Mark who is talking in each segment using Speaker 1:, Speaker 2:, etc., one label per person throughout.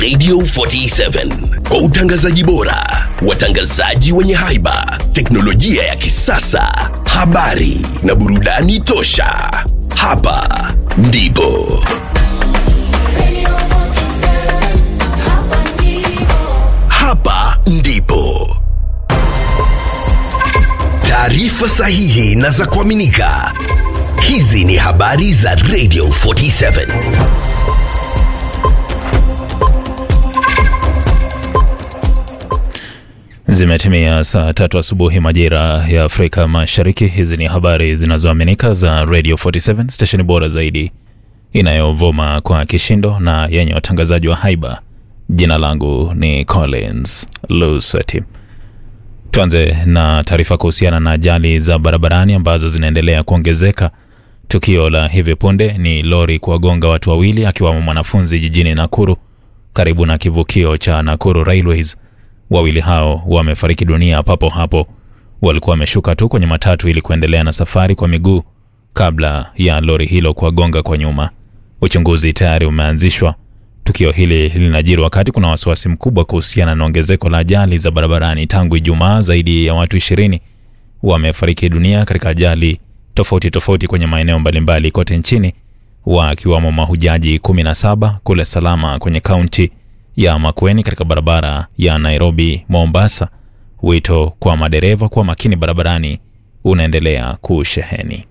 Speaker 1: Radio 47 kwa utangazaji bora, watangazaji wenye haiba, teknolojia ya kisasa, habari na burudani tosha. Hapa ndipo hapa ndipo taarifa sahihi na za kuaminika. Hizi ni habari za Radio 47.
Speaker 2: Zimetimia saa tatu asubuhi majira ya Afrika Mashariki. Hizi ni habari zinazoaminika za Radio 47, stesheni bora zaidi inayovuma kwa kishindo na yenye watangazaji wa haiba. Jina langu ni Collins Lusweti. Tuanze na taarifa kuhusiana na ajali za barabarani ambazo zinaendelea kuongezeka. Tukio la hivi punde ni lori kuwagonga watu wawili akiwamo mwanafunzi jijini Nakuru karibu na kivukio cha Nakuru Railways. Wawili hao wamefariki dunia papo hapo. Walikuwa wameshuka tu kwenye matatu ili kuendelea na safari kwa miguu kabla ya lori hilo kuwagonga kwa nyuma. Uchunguzi tayari umeanzishwa. Tukio hili linajiri wakati kuna wasiwasi mkubwa kuhusiana na ongezeko la ajali za barabarani. Tangu Ijumaa, zaidi ya watu ishirini wamefariki dunia katika ajali tofauti tofauti kwenye maeneo mbalimbali kote nchini, wakiwamo mahujaji 17 kule Salama kwenye kaunti ya Makueni katika barabara ya Nairobi Mombasa. Wito kwa madereva kuwa makini barabarani unaendelea kusheheni.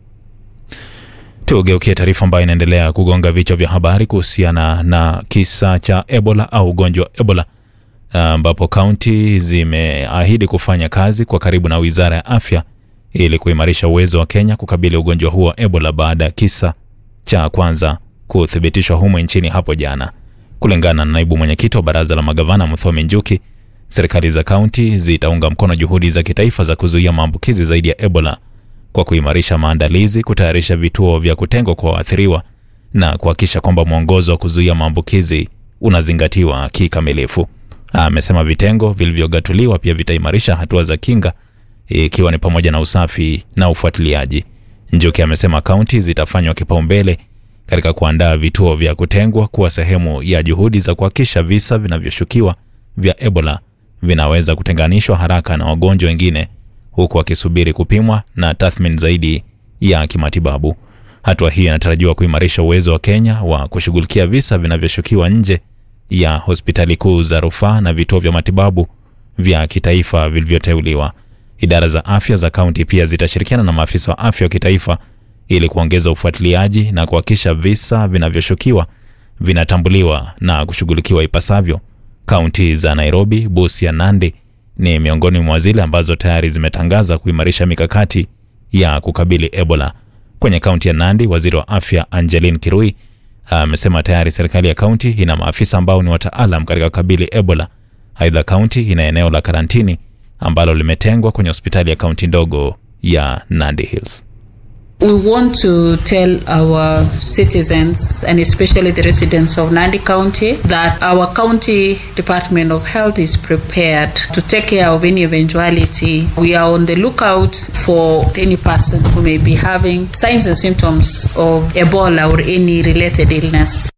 Speaker 2: Tugeukie taarifa ambayo inaendelea kugonga vichwa vya habari kuhusiana na kisa cha Ebola au ugonjwa wa Ebola ambapo kaunti zimeahidi kufanya kazi kwa karibu na Wizara ya Afya ili kuimarisha uwezo wa Kenya kukabili ugonjwa huo wa Ebola baada ya kisa cha kwanza kuthibitishwa humo nchini hapo jana. Kulingana na naibu mwenyekiti wa baraza la magavana Muthomi Njuki, serikali za kaunti zitaunga mkono juhudi za kitaifa za kuzuia maambukizi zaidi ya Ebola kwa kuimarisha maandalizi, kutayarisha vituo vya kutengwa kwa waathiriwa na kuhakikisha kwamba mwongozo wa kuzuia maambukizi unazingatiwa kikamilifu. Amesema vitengo vilivyogatuliwa pia vitaimarisha hatua za kinga ikiwa ni pamoja na usafi na ufuatiliaji. Njuki amesema kaunti zitafanywa kipaumbele katika kuandaa vituo vya kutengwa kuwa sehemu ya juhudi za kuhakikisha visa vinavyoshukiwa vya Ebola vinaweza kutenganishwa haraka na wagonjwa wengine huku wakisubiri kupimwa na tathmini zaidi ya kimatibabu. Hatua hii inatarajiwa kuimarisha uwezo wa Kenya wa kushughulikia visa vinavyoshukiwa nje ya hospitali kuu za rufaa na vituo vya matibabu vya kitaifa vilivyoteuliwa. Idara za afya za kaunti pia zitashirikiana na maafisa wa afya wa kitaifa ili kuongeza ufuatiliaji na kuhakikisha visa vinavyoshukiwa vinatambuliwa na kushughulikiwa ipasavyo. Kaunti za Nairobi, Busia, Nandi ni miongoni mwa zile ambazo tayari zimetangaza kuimarisha mikakati ya kukabili Ebola. Kwenye kaunti ya Nandi, waziri wa afya Angeline Kirui amesema tayari serikali ya kaunti ina maafisa ambao ni wataalam katika kukabili Ebola. Aidha, kaunti ina eneo la karantini ambalo limetengwa kwenye hospitali ya kaunti ndogo ya Nandi Hills.
Speaker 3: We want to tell our citizens and especially the residents of Nandi County that our county Department of Health is prepared to take care of any eventuality. We are on the lookout for any person who may be having signs and symptoms of Ebola or any related illness.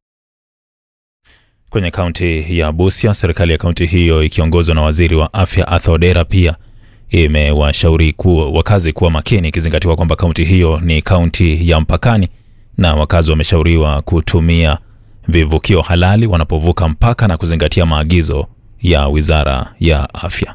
Speaker 2: Kwenye kaunti ya Busia, serikali ya kaunti hiyo ikiongozwa na waziri wa afya Arthur Odera pia imewashauri kuwa wakazi kuwa makini, ikizingatiwa kwamba kaunti hiyo ni kaunti ya mpakani na wakazi wameshauriwa kutumia vivukio halali wanapovuka mpaka na kuzingatia maagizo ya wizara ya afya.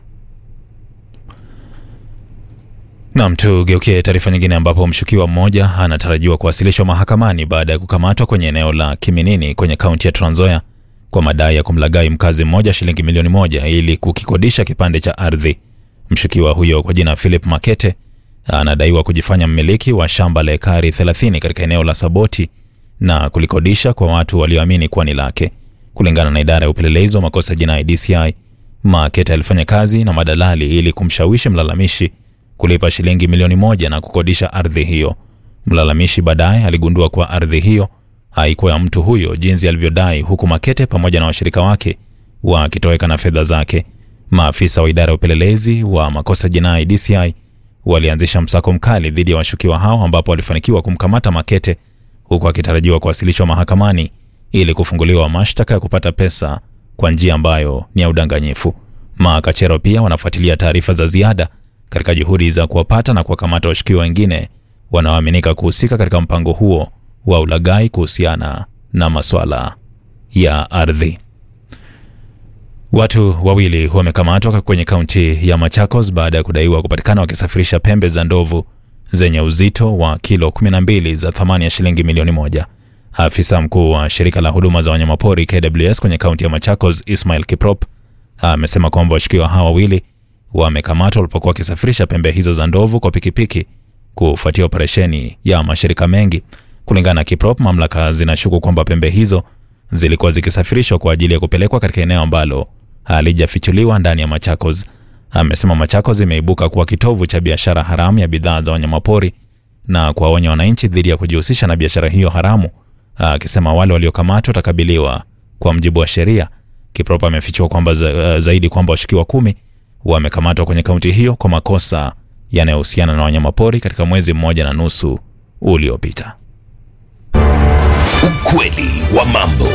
Speaker 2: Nam, tugeukie taarifa nyingine ambapo mshukiwa mmoja anatarajiwa kuwasilishwa mahakamani baada ya kukamatwa kwenye eneo la Kiminini kwenye kaunti ya Trans Nzoia kwa madai ya kumlaghai mkazi mmoja shilingi milioni moja ili kukikodisha kipande cha ardhi. Mshukiwa huyo kwa jina Philip Makete anadaiwa kujifanya mmiliki wa shamba la ekari 30 katika eneo la Saboti na kulikodisha kwa watu walioamini kuwa ni lake. Kulingana na idara ya upelelezi wa makosa jinai DCI, Makete alifanya kazi na madalali ili kumshawishi mlalamishi kulipa shilingi milioni moja na kukodisha ardhi hiyo. Mlalamishi baadaye aligundua kuwa ardhi hiyo haikuwa ya mtu huyo jinsi alivyodai, huku Makete pamoja na washirika wake wakitoweka na fedha zake. Maafisa wa idara ya upelelezi wa makosa jinai DCI walianzisha msako mkali dhidi ya washukiwa hao ambapo walifanikiwa kumkamata Makete huku akitarajiwa kuwasilishwa mahakamani ili kufunguliwa mashtaka ya kupata pesa kwa njia ambayo ni ya udanganyifu. Makachero pia wanafuatilia taarifa za ziada katika juhudi za kuwapata na kuwakamata washukiwa wengine wanaoaminika kuhusika katika mpango huo wa ulaghai kuhusiana na maswala ya ardhi. Watu wawili wamekamatwa kwenye kaunti ya Machakos baada ya kudaiwa kupatikana wakisafirisha pembe za ndovu zenye uzito wa kilo 12 za thamani ya shilingi milioni moja. Afisa mkuu wa shirika la huduma za wanyamapori KWS kwenye kaunti ya Machakos, Ismail Kiprop, amesema kwamba washukiwa hawa wawili wamekamatwa walipokuwa wakisafirisha pembe hizo za ndovu kwa pikipiki kufuatia operesheni ya mashirika mengi. Kulingana na Kiprop, mamlaka zinashuku kwamba pembe hizo zilikuwa zikisafirishwa kwa ajili ya kupelekwa katika eneo ambalo halijafichuliwa ndani ya Machakos. Amesema Machakos imeibuka kuwa kitovu cha biashara haramu ya bidhaa za wanyamapori na kuwaonya wananchi dhidi ya kujihusisha na biashara hiyo haramu, akisema wale waliokamatwa watakabiliwa kwa mjibu wa sheria. Kiprop amefichua kwamba za, zaidi kwamba washukiwa kumi wamekamatwa kwenye kaunti hiyo kwa makosa yanayohusiana na wanyamapori katika mwezi mmoja na nusu uliopita.
Speaker 1: Ukweli wa mambo.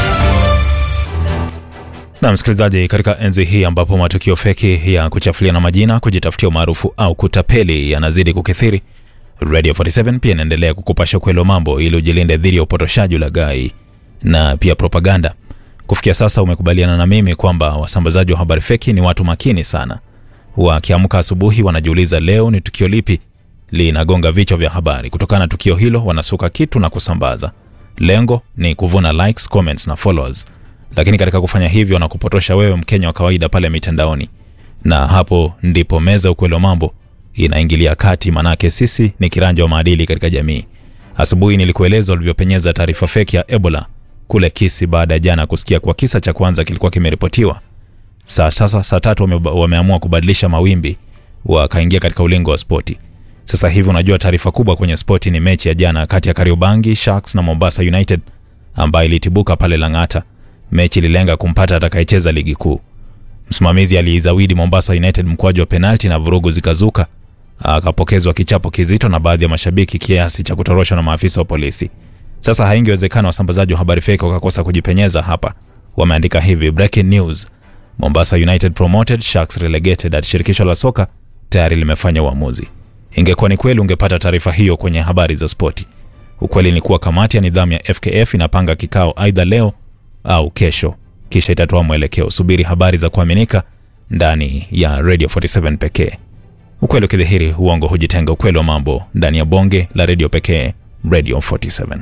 Speaker 2: Na msikilizaji, katika enzi hii ambapo matukio feki ya kuchafuliana majina, kujitafutia umaarufu au kutapeli yanazidi kukithiri, Radio 47 pia inaendelea kukupasha ukweli wa mambo ili ujilinde dhidi ya upotoshaji, ulaghai na pia propaganda. Kufikia sasa umekubaliana na mimi kwamba wasambazaji wa habari feki ni watu makini sana. Wakiamka asubuhi, wanajiuliza leo ni tukio lipi linagonga vichwa vya habari. Kutokana na tukio hilo, wanasuka kitu na kusambaza. Lengo ni kuvuna likes, comments na followers, lakini katika kufanya hivyo wanakupotosha wewe Mkenya wa kawaida pale mitandaoni, na hapo ndipo meza ukweli wa mambo inaingilia kati, manake sisi ni kiranja wa maadili katika jamii. Asubuhi nilikueleza walivyopenyeza taarifa feki ya Ebola kule Kisi baada ya jana kusikia kuwa kisa cha kwanza kilikuwa kimeripotiwa. Saa sasa saa tatu wame, wameamua kubadilisha mawimbi wakaingia katika ulingo wa spoti. Sasa hivi unajua taarifa kubwa kwenye spoti ni mechi ya jana kati ya Kariobangi Sharks na Mombasa United ambayo ilitibuka pale Lang'ata. Mechi ililenga kumpata atakayecheza ligi kuu. Msimamizi aliizawidi Mombasa United mkwaju wa penalti na vurugu zikazuka, akapokezwa kichapo kizito na baadhi ya mashabiki kiasi cha kutoroshwa na maafisa wa polisi. Sasa haingewezekana wasambazaji wa habari feki wakakosa kujipenyeza hapa. Wameandika hivi: breaking news, Mombasa United promoted, Sharks relegated. At shirikisho la soka tayari limefanya uamuzi. Ingekuwa ni kweli, ungepata taarifa hiyo kwenye habari za spoti. Ukweli ni kuwa kamati ya nidhamu ya FKF inapanga kikao aidha leo au kesho, kisha itatoa mwelekeo. Subiri habari za kuaminika ndani ya Radio 47 pekee. Ukweli ukidhihiri, uongo hujitenga. Ukweli wa mambo ndani ya bonge la redio pekee, Radio 47.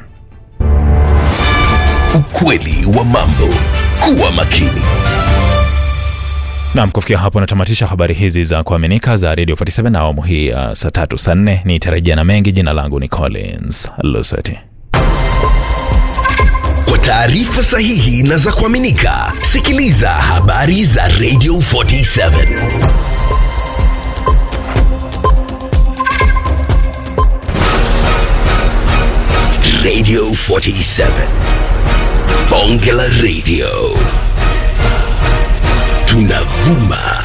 Speaker 1: Ukweli wa mambo. Kuwa makini.
Speaker 2: Naam, kufikia hapo natamatisha habari hizi za kuaminika za Radio 47 na awamu hii ya saa tatu saa nne. Ni tarajia na mengi. Jina langu ni Collins Luseti.
Speaker 1: Kwa taarifa sahihi na za kuaminika, sikiliza habari za Radio 47. Radio 47. Bonge la Radio. Tunavuma